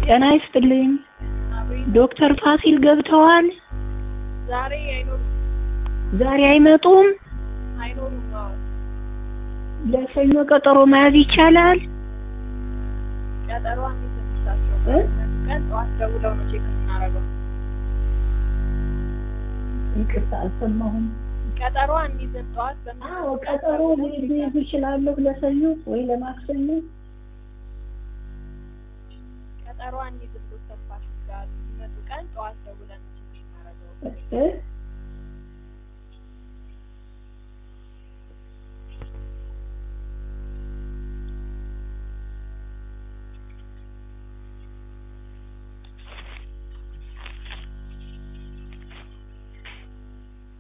ጤና ይስጥልኝ። አቤት። ዶክተር ፋሲል ገብተዋል? ዛሬ አይኖሩም ዛሬ አይመጡም? አይኖሩም። አዎ ለሰኞ ቀጠሮ መያዝ ይቻላል? ቀጠሮ አንይዝላቸው እ? ቀን ጠዋት ደውለው ነው ቼክ የምናደርገው። ይቅርታ አልሰማሁም። ቀጠሮ አንይዝም። ጠዋት በምን አዎ ቀጠሮ ልይዝ እችላለሁ ለሰኞ ወይ ለማክሰኞ። ቀጠሮ አንይዝም። ዶክተር ፋሲል ጋር የሚመጡ ቀን ጠዋት ደውለን ነው ቼክ የምናደርገው። እ?